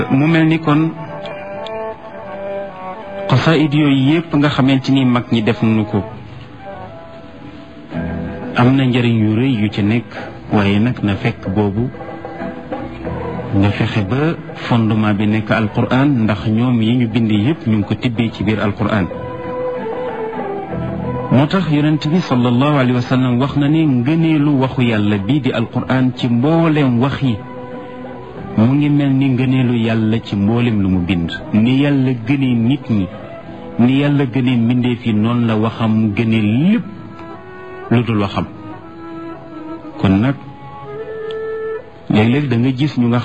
mu mel ni kon xasaayid yooyu yépp nga xamante ni mag ñi def nañu ko am na njëriñ yu rëy yu ci nekk waaye nag na fekk boobu nga fexe ba fondement bi nekk alquran ndax ñoom yi ñu bind yépp ñu ngi ko tibbee ci biir alquran moo tax yonent bi sallallahu alayhi wa sallam wax na ne ngëneelu waxu yàlla bii di alquran ci mboolem wax yi mu ngi mel ni ngëneelu yàlla ci mboolem lu mu bind ni yàlla gënee nit ñi ni yàlla gënee mbindeef yi noonu la waxam gënee lépp lu dul waxam kon nag léeg-léeg da nga gis ñu nga